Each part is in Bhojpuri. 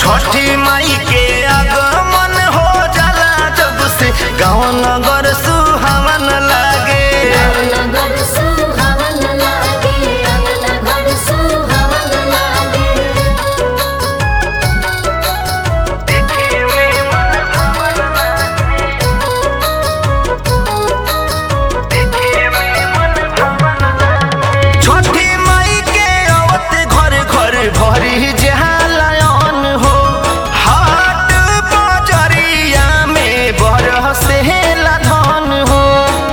छठी माई के आगमन हो जाला जब से गाँव नगर सुहावन लागे नगर सुहावन लागे नगर सुहावन लागे छठी माई के आवत घर घर भरी जहालयन हो हाट बजरिया में बरसेला धन हो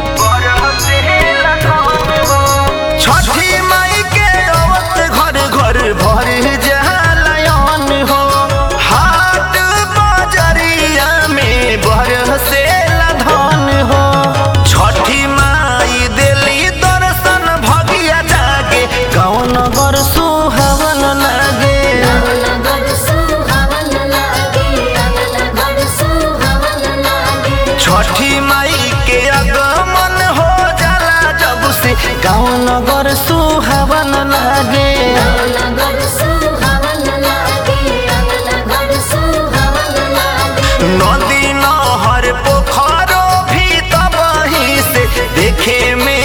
छठी माई के आवत घर घर भरी जहालयन हो हाट बजरिया में बरसेला धन हो छठी माई दिली दर्शन भगिया जागे गाँव नगर सुहावन लागे नगर सुहावन लागे नगर सुहावन लागे छठी माई के आगमन हो जाला जब से गाँव नगर सुहावन लागे नगर सुहावन लागे नगर सुहावन लागे नदी नहर पोखरो भी तबही से देखे में